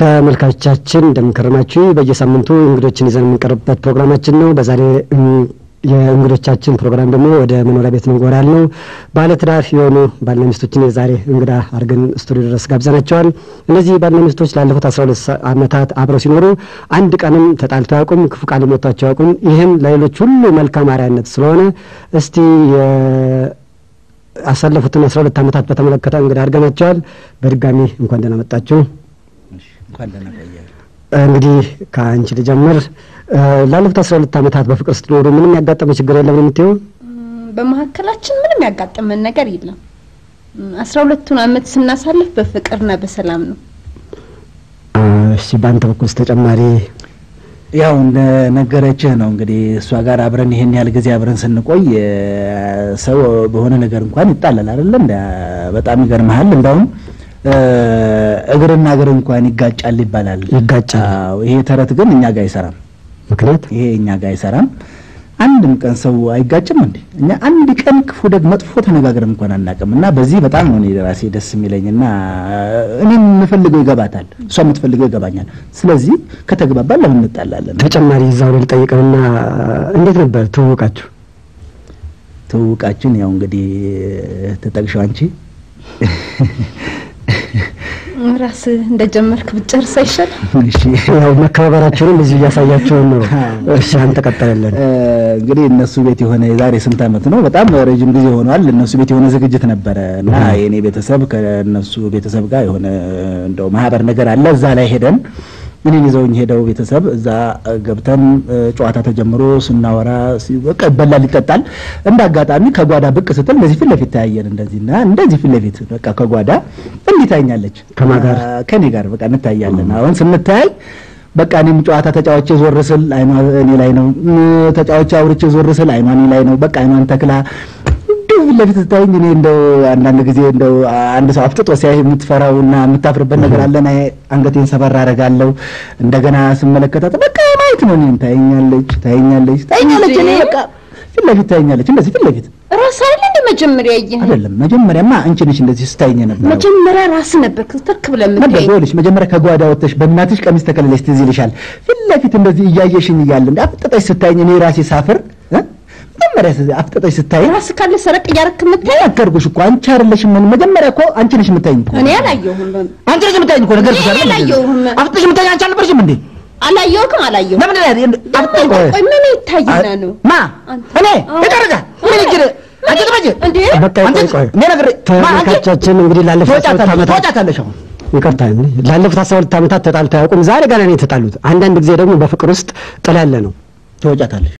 ተመልካቾቻችን እንደምንከረማችሁ በየሳምንቱ እንግዶችን ይዘን የምንቀርብበት ፕሮግራማችን ነው። በዛሬ የእንግዶቻችን ፕሮግራም ደግሞ ወደ መኖሪያ ቤት ነው ጎራ ያልነው ባለትዳር የሆኑ ባልና ሚስቶችን የዛሬ እንግዳ አድርገን ስቱዲዮ ድረስ ጋብዘናቸዋል። እነዚህ ባልና ሚስቶች ላለፉት አስራ ሁለት ዓመታት አብረው ሲኖሩ አንድ ቀንም ተጣልተው አያውቁም፣ ክፉ ቃል ሞቷቸው አያውቁም። ይህም ለሌሎች ሁሉ መልካም አርአያነት ስለሆነ እስቲ ያሳለፉትን አስራ ሁለት ዓመታት በተመለከተ እንግዳ አድርገናቸዋል። በድጋሚ እንኳን ደህና መጣችሁ። እንኳን ደህና ቆየ። እንግዲህ ከአንቺ ልጀምር። ላለፉት አስራ ሁለት ዓመታት በፍቅር ስትኖሩ ምንም ያጋጠመ ችግር የለም ነው የምትይው? በመካከላችን ምንም ያጋጠመን ነገር የለም። አስራ ሁለቱን ዓመት ስናሳልፍ በፍቅርና በሰላም ነው። እሺ፣ በአንተ በኩል ተጨማሪ ያው እንደ ነገረችህ ነው እንግዲህ እሷ ጋር አብረን ይሄን ያህል ጊዜ አብረን ስንቆይ ሰው በሆነ ነገር እንኳን ይጣላል አይደለ? እንደ በጣም ይገርምሃል። እንዳውም እግርና እግር እንኳን ይጋጫል ይባላል። ይጋጫል። አዎ፣ ይሄ ተረት ግን እኛ ጋር አይሰራም። ምክንያት ይሄ እኛ ጋር አይሰራም። አንድም ቀን ሰው አይጋጭም እንዴ? እኛ አንድ ቀን ክፉ ደግ መጥፎ ተነጋግረን እንኳን አናውቅም። እና በዚህ በጣም ነው እኔ ራሴ ደስ የሚለኝ እና እኔ የምፈልገው ይገባታል፣ እሷ የምትፈልገው ይገባኛል። ስለዚህ ከተግባባን ለምን እንጣላለን? ተጨማሪ እዛው ላይ ልጠይቅህና እንዴት ነበር ትውውቃችሁ? ትውውቃችን ያው እንግዲህ ተጠቅሸው አንቺ ራስህ እንደጀመርክ ብጨርስ አይሻልም? እሺ ያው መከባበራችሁንም እዚሁ እያሳያችሁን ነው። እሺ አንተ ቀጠለልን። እንግዲህ እነሱ ቤት የሆነ የዛሬ ስንት ዓመት ነው፣ በጣም ረጅም ጊዜ ሆኗል። እነሱ ቤት የሆነ ዝግጅት ነበረ እና የኔ ቤተሰብ ከእነሱ ቤተሰብ ጋር የሆነ እንደው ማህበር ነገር አለ። እዛ ላይ ሄደን እኔን ይዘውኝ ሄደው ቤተሰብ እዛ ገብተን ጨዋታ ተጀምሮ ስናወራ በቃ ይበላል ይጠጣል። እንደ አጋጣሚ ከጓዳ ብቅ ስትል እንደዚህ ፊት ለፊት ተያየን። እንደዚህና እንደዚህ ፊት ለፊት በቃ ከጓዳ እንዲህ ታኛለች። ከማን ጋር? ከኔ ጋር በቃ እንታያለን። አሁን ስንታይ በቃ እኔም ጨዋታ ተጫዋቼ ዞር ስል አይኗ እኔ ላይ ነው፣ ተጫዋቼ አውርቼ ዞር ስል አይኗ እኔ ላይ ነው። በቃ አይኗን ተክላ እንዲሁ ፊት ለፊት ስታይኝ እኔ እንደው አንዳንድ ጊዜ እንደው አንድ ሰው አፍጥጦ ሲያይ የምትፈራው እና የምታፍርበት ነገር አለ። እኔ አንገቴን ሰበር አደርጋለሁ። እንደገና ስመለከታት በቃ ማየት ነው። እኔን ታየኛለች፣ ታየኛለች፣ ታየኛለች። እኔ በቃ ፊት ለፊት ታየኛለች፣ እንደዚህ ፊት ለፊት ራስ አይደል እንደ መጀመሪያ ያየህ? አይደለም። መጀመሪያማ አንቺ ነሽ እንደዚህ ስታየኝ ነበር። መጀመሪያ ራስ ነበር ትክ ብለህ ነበር የምታየኝ። ይኸውልሽ፣ መጀመሪያ ከጓዳ ወጥተሽ በእናትሽ ቀሚስ ተከለለሽ ትዝ ይልሻል። ፊት ለፊት እንደዚህ እያየሽኝ እያለ እንደ አፍጥጠሽ ስታየኝ እኔ ራሴ ሳፍር እ መጀመሪያ ስ- አፍጥጠሽ ስታየኝ ራስ ካለ ሰረቅ እያረክ የምታየኝ ነገርኩሽ እኮ አንቺ አይደለሽም። ምን መጀመሪያ እኮ አንቺ ነሽ የምታየኝ እኮ እኔ አላየሁም። አንቺ ነሽ የምታየኝ እኮ ነገርኩሽ እኔ አይደል? አላየሁም። አፍጥጠሽ የምታየኝ አንቺ አልነበርሽም እንዴ? አላየሁም አላየሁም። ለምን ላይ አፍጥጠሽ ቆይ ምን ይታይና ነው? ማ አንተ- እኔ አዎ። ይቀርጋ ምን ይግር አንቺ ትመጪ እንዴ በቃ አንቺ ቆይ ቆይ እኔ ነገር ማ አንቺ ተመልካቻችን እንግዲህ ላለፉት አስራ ሁለት ትወጫታለሽ ዓመታት ትወጫታለሽ አሁን ይቅርታ ላለፉት አስራ ሁለት ዓመታት ተጣልተው አያውቁም። ዛሬ ገና ነው የተጣሉት። አንዳንድ ጊዜ ደግሞ በፍቅር ውስጥ ጥል ያለ ነው። ትወጫታለሽ